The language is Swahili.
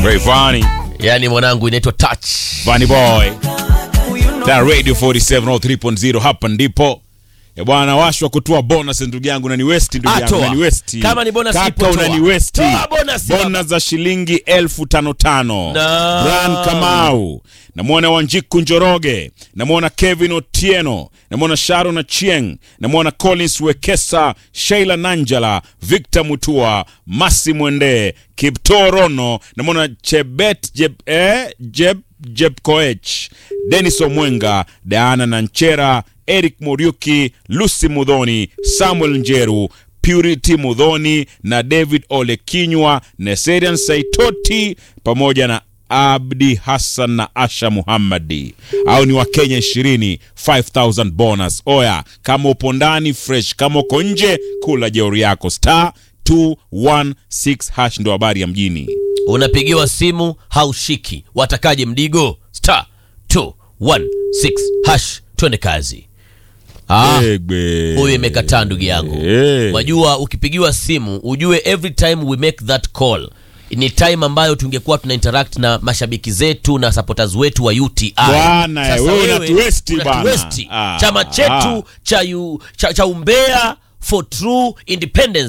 Rayvanny, yani mwanangu inaitwa touch Vanny Boy. Na Radio 47 3.0 hapa ndipo. Ya bwana washwa kutoa bonus ndugu yangu na ni West ndugu yangu Atoa. na ni West. Kama ni bonus ipo, Kaka toa. una ni West. Toa bonus, baba. Bonus za shilingi elfu tano tano. Na- Brian Kamau. Namwona Wanjiku Njoroge. Namwona Kevin Otieno. Namwona Sharon Achieng. Namwona Collins Wekesa, Sheila Nanjala, Victor Mutua, Masi Mwende, Kiptorono. Namwona Chebet Jeb, eh, Jeb Jeb Koech, Dennis Omwenga, Diana Nanchera, Eric Muriuki, Lucy Mudhoni, Samuel Njeru, Purity Mudhoni na David Ole Kinywa, Neserian Saitoti pamoja na Abdi Hassan na Asha Muhammadi. Au ni Wakenya 20, 5000 bonus. Oya, kama upo ndani fresh, kama uko nje kula jeuri yako. Star 216 hash ndo habari ya mjini. unapigiwa simu haushiki watakaje mdigo star 216 hash twende kazi Ah, Egbe. huyu imekataa ndugu yangu Eh. wajua ukipigiwa simu ujue every time we make that call ni time ambayo tungekuwa tuna interact na mashabiki zetu na supporters wetu wa UTI. Bwana, Sasa wewe wewe unatuwesti bwana. unatuwesti. Ah, chama chetu ah. cha, yu, cha, cha umbea for true independence